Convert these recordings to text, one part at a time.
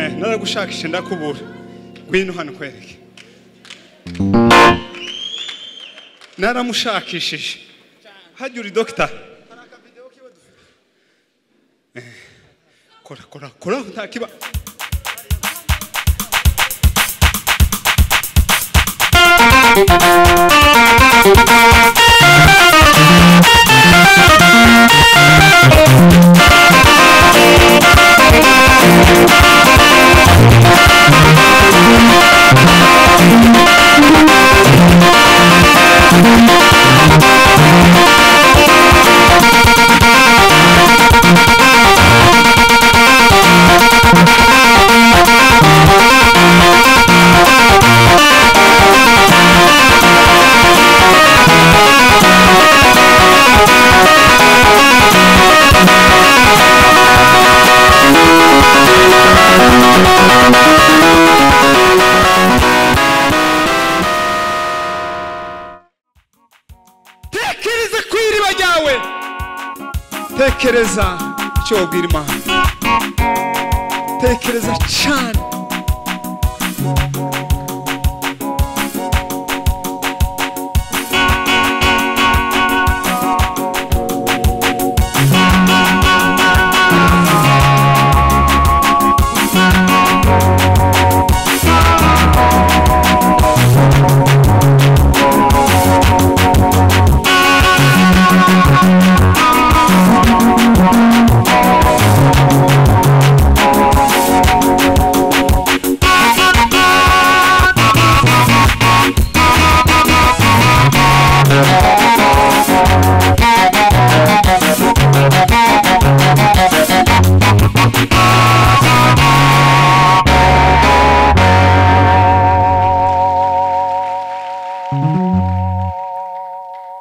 naragushakisha ndakubura ngwino hano kwereke naramushakishije hajya uri dogita kora kora kora nta kiba tekereza ku iriba ryawe tekereza icyo wabwira imana tekereza cyane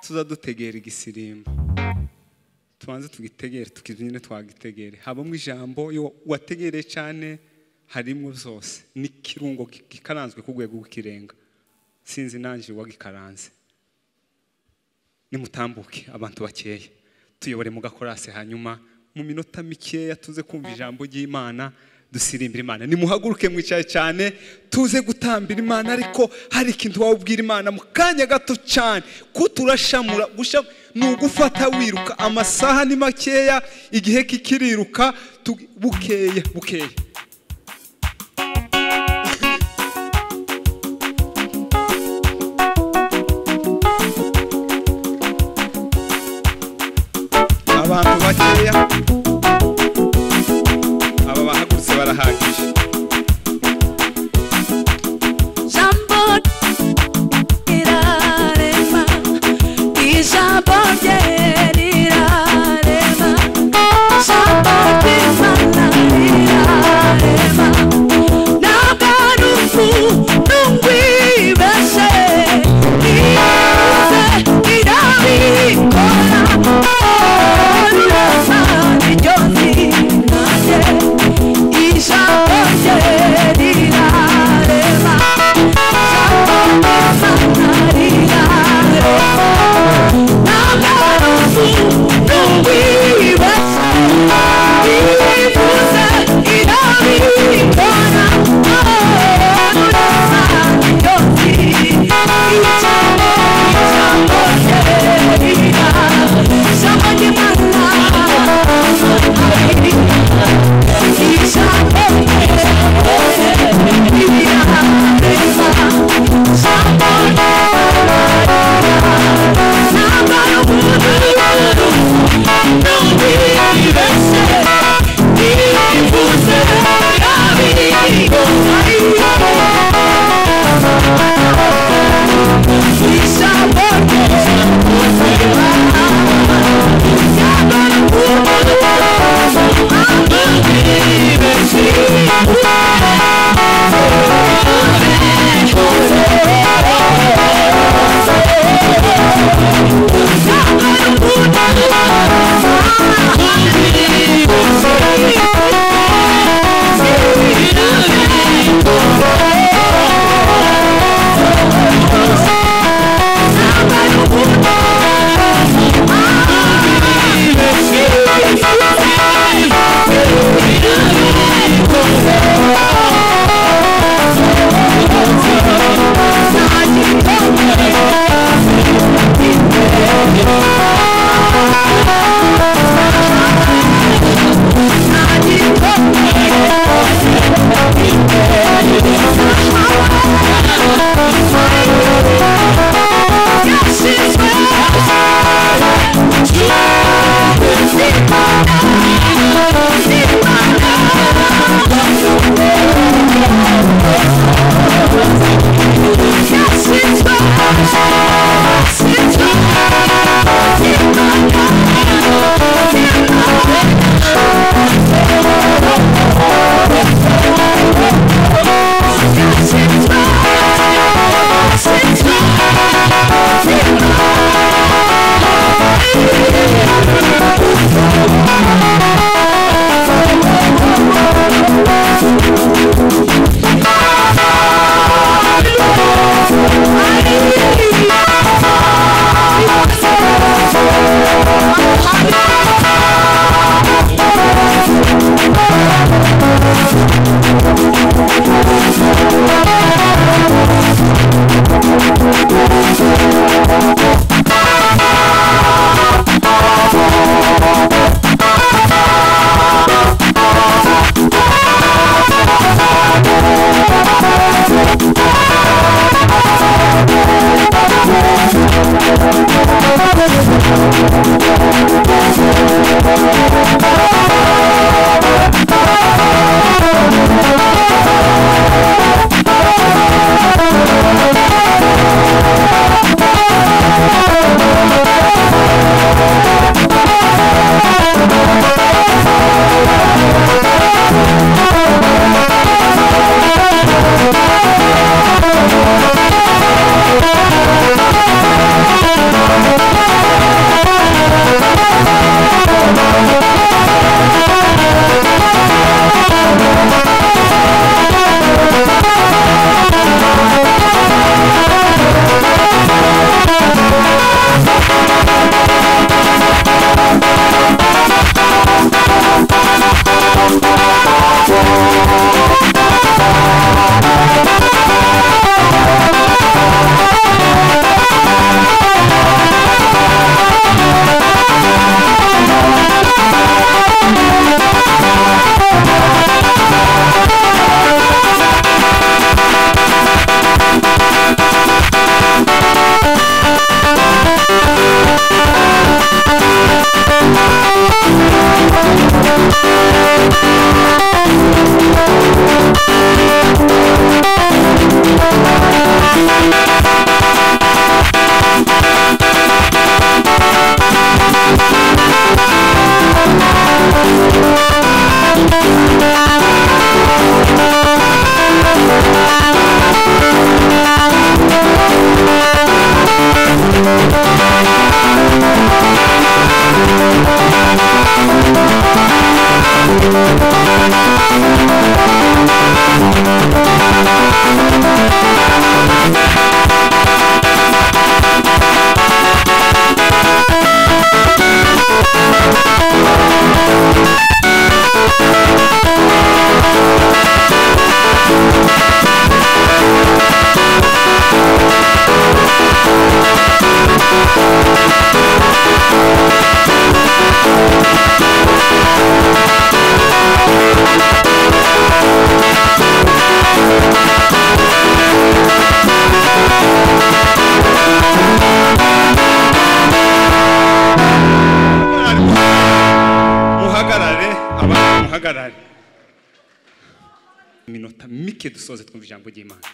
tuzadutegera igisirimba tubanze tugitegere tukibyine twagitegere habamo ijambo iyo wategereye cyane harimo byose n'ikirungo gikaranzwe ku rwego rw'ikirenga sinzi nanjye uwagikaranze nimutambuke abantu bakeya tuyobore mu gakorase hanyuma mu minota mikeya tuze kumva ijambo ry'imana dusirimbira imana nimuhaguruke mwicaye cyane tuze gutambira imana ariko hari ikintu wabwira imana mu kanya gato cyane kuturashamura gusha ni ugufata wiruka amasaha ni makeya igihe kikiriruka tu- bukeya bukeya abantu bakeya aba bahagurutse barahagije Jambo irarema, ijambo rye rirarema, jambo ry'Imana rirarema. Ntabwo ari umuntu wibeshye, nize irabikora, oh, rirasa, niryo zina rye, ijambo iminota mike dusoze twumva ijambo ry'imana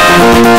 Thank